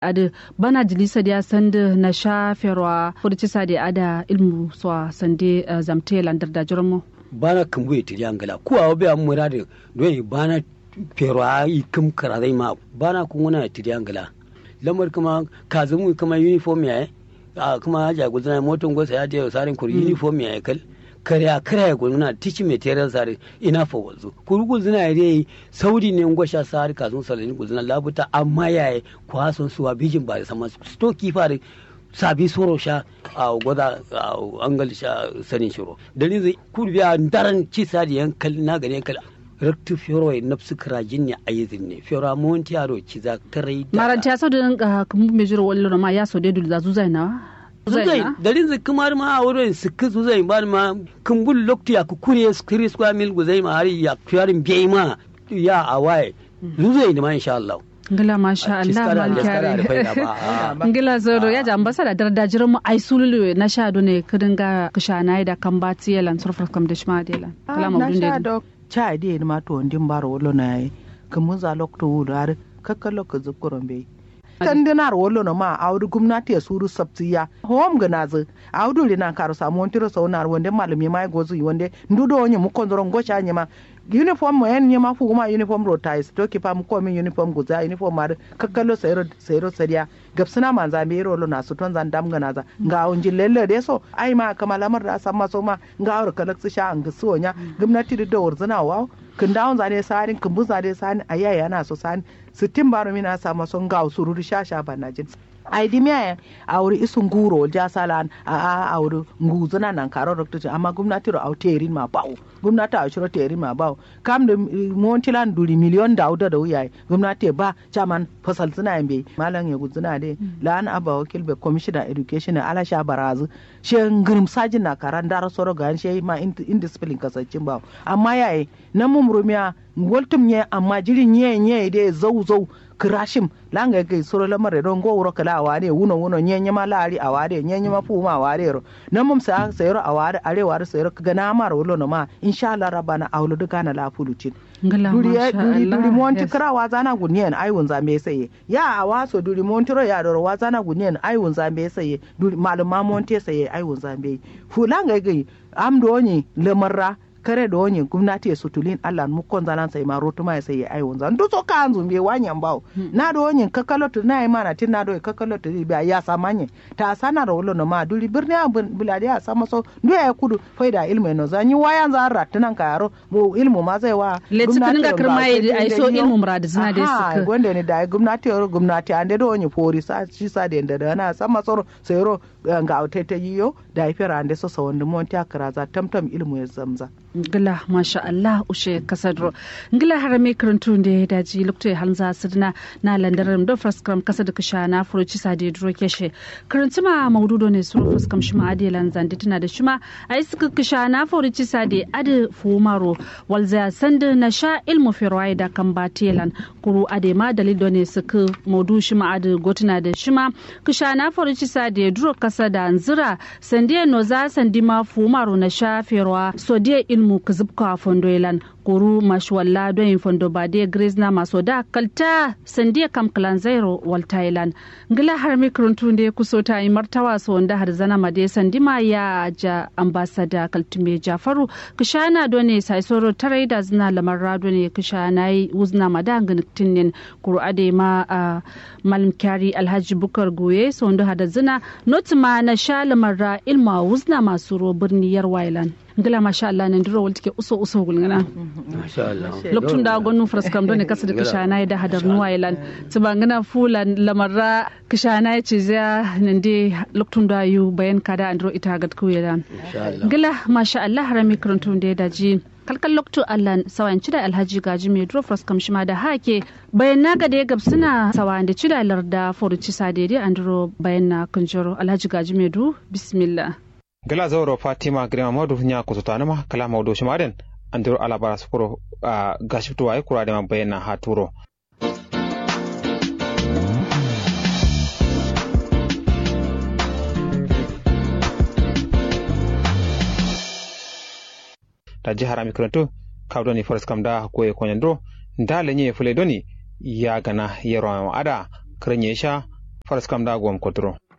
ada bana dilisa dia sande na sha ferwa furci sade ada ilmu so sande uh, zamte landar da jirmo bana kambu ya tiri angala ku awo be amura de doyi bana ferwa yi kam kara dai ma bana kun wana tiri angala lamar kuma kazumu kuma uniform ya a kuma ja gudana moton gosa ya je sarin kuri uniform ya kal kariya kariya gudana tici material sare ina fa wazu kuri gudana ya dai saudi ne ngosha sare kazun salani gudana labuta amma yayi kwason suwa bijin ba da sama stoki fare sabi soro sha a gwada a angal sha sanin shiro dalilin zai kurbiya daren ci sadi yankal na gani yankal raktu fioro e nafsu krajin ne ayizin ne fioro monti aro ci za tarai maranta so da ka kuma me jiro wallo ma ya so de dul za zuzai na zuzai dalilin zai kumar ma a wurin sikki zuzai ba ma kumbul lokti ya kukure skiri square mil guzai ma hari ya fiyarin bai ma ya awaye zuzai ne ma insha Allah ngila masha Allah man kyare ngila zoro ya ja ambasada darda jiran mu ai sululu na sha do ne kudin ga kishana da kan bati yalan surfar kam da shma delan kala mawdun de cha de ma to ndin baro wolo na yi kamun za lokto wudar kakkalo ka zukuron bai kan dinar wolo na ma audu gumnati ya suru sabtiya hom gana zu audu rina karo samu wantiro saunar wande malumi mai gozu wande ndudo onye mu kondoron gocha nyema uniform mo en nyema fu ma uniform ro tais to ki pam ko min uniform guza uniform mar kakkalo sayro sayro sariya gabsina man za me ro na su ton zan dam gana za ga onji lelle de so ai ma kama lamar da san maso ma ga aur kalak su sha an gsu onya gumnati da wurzuna wa kin dawon zane sarin kin bu zane sarin ayaya na so sarin sittin baro mina sa maso ga sururu sha sha banajin ai di miya a wuri isun guro ja salan a a a wuri nguzuna nan karo dokta amma gwamnati ro au terin ma bawo gwamnati a shiro terin ma bawo kam da montilan duri miliyon da auda da wuya gwamnati ba chaman fasal suna yambe malam ya guzuna de lan aba wakil be commissioner education ala sha barazu she ngirim sajin na karan dara soro ga she ma indiscipline kasancin bawo amma yayi nan mumrumiya ngoltum nye amma jirin nye nye de zau zau kirashim langa ke soro lamare don go wuro kala awade wuno wuno nyenye ma lari awade nyenye ma fu ma awade ro nan mum sa sayro awade are ware sayro kaga na mar wulo no ma insha Allah rabana awlo duka na la fulucin duri duri duri monti kra wa zana gunyen ai wun zambe saye ya awaso duri monti ro ya doro wa zana gunyen ai wun zambe saye duri maluma monti saye ai wun zambe fu langa ke amdo ni lamarra kare da wani gwamnati ya sutulin Allah mu kon zanan sai ma rotu ma sai ya ai wanza ndu so ka anzu me wanyan bawo na do wani kakalotu na yi mana tin na do kakalotu bi ya samanye ta sana da wolo no ma duli birni a bulade ya sama so ndu ya kudu faida ilmu no zanyi wayan za ratunan ka yaro mu ilmu ma zai wa gwamnati ga kirma ai so ilmu murad zina da su gonde ne da gwamnati ya gwamnati ande do wani fori sa shi sa da da na sama so sai ro ga autaita yiyo da ifira ande so sa wanda monti akara za tamtam ilmu ya zamza ngila masha Allah ushe kasadro ngila harame karantu da daji lokto hanza sirna na landaram do fraskram kasad kisha na furuci sade duro keshe karantu ma maududo ne suru fuskam shima ade lanzan tana da shima ai suka kisha na furuci sade ade fumaro walza sanda na sha ilmu firwai da kan batelan kuru ade ma dalido ne suka maudu shima ade gotuna da shima kisha na furuci sade duro kasa da nzira sandiya no za sandima fumaro na sha firwa sodiya ilmu kizibka fondoilan kuru mashwalla don fondo bade grace na maso da kalta sandiya kam kalan zairo wal thailand ngila har mikron tunde kuso ta yi martawa so wanda har zana made sandima ya ja ambassador kaltume jafaru kishana done sai soro tarai da zina lamar rado ne kishana yi uzna mada ngin kuru ade ma malam kyari alhaji bukar goye so wanda hada zina notima na sha lamar ra ilma uzna masu ro birni yar wailan ngila masha Allah nan duro wal take uso uso gulngana masha Allah loktun da gonu fraskam don kasa da kishana da hadar nuwailan tibangana fulan lamarra kishana ce za nan de loktun da yu bayan kada andro ita gat kuyelan ngila masha Allah harami karantun da daji kalkal lokto Allah sawan cida alhaji gaji mai duro fraskam shima da hake bayan na ga da ya gabsuna sawan da cida larda foruci sadede andro bayan na kunjoro alhaji gaji mai du bismillah gala zauro fatima grima madu nya kusutanuma kala mawdo shimaden andiro alabara sukuro uh, gashiftu ay kurade ma bayna ha turo ta jihar amikranto kawdoni forest kam da koye konyandro nda lenye fule doni ya gana yero ada kranye sha faras kam da gwam kotro